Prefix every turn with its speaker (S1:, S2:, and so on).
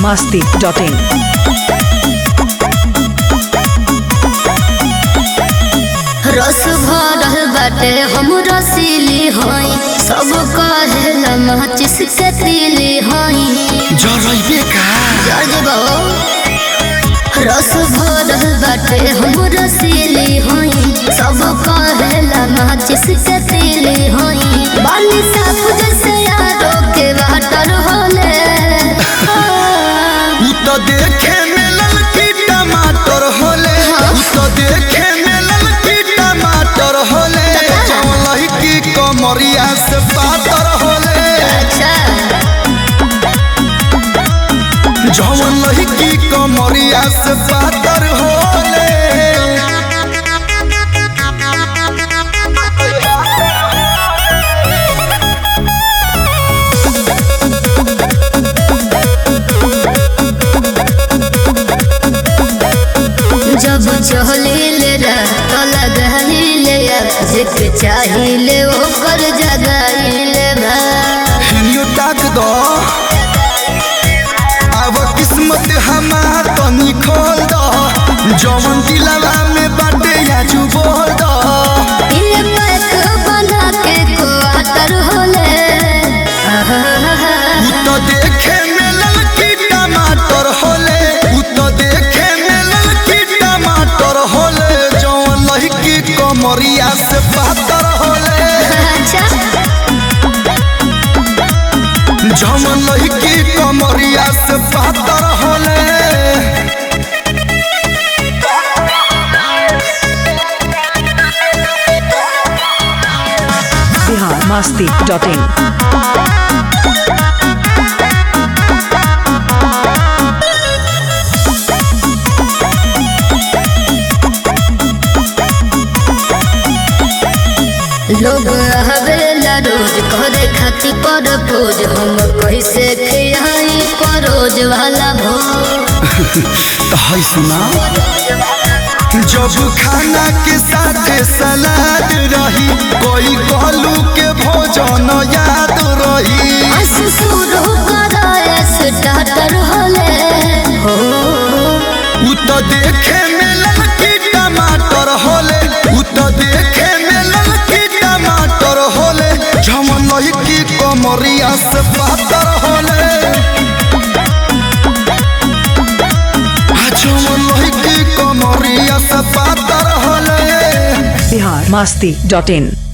S1: masti.in.
S2: रस भरल बाटे हम रसीली हई सब कहेला माचिस के तीली हई
S3: जरैबे का
S2: जजबो रस भरल बाटे हम रसीली हई सब कहेला माचिस के तीली हई बाली साफ जैसे यारो के वाटर होले
S3: उ तो देखे में ललकी टमाटर होले उ तो देखे में ललकी टमाटर होले जौन लहकी कमरिया से पातर होले
S2: अच्छा
S3: जौन लहकी कमरिया से पातर होले
S2: जब चहलीले रात लगाइले जेके चाहिले ओकर जगाइले बा
S3: हिनियो ताक दो अब किस्मत हमार तनी खोल दो जौन दिलवा में बाटे आजू बोल दो
S2: ये पैक बना के क्वार्टर होले
S3: उ तो देखे में ललकी टमाटर होले उ तो देखे में ललकी टमाटर होले जौन लहकी कमरिया से पातर होले
S2: अच्छा
S3: जौन लहकी कमरिया से पातर होले
S1: Bihar masti.in.
S2: लोग हवेला रोज करे खाती पर भोज हम कैसे खियाई परोज वाला भोज
S3: तो है सुना जब खाना के साथ सलाद रही कोई कहलू के भोजन याद रही
S2: शुरू कराए स्टार्टर होले हो
S3: उ तो देखे में ललकी टमाटर होले उ तो देखे में ललकी टमाटर होले झमन लहकी कमरिया से पातर होले आ झमन लहकी कमरिया से पातर होले
S1: Bihar masti.in.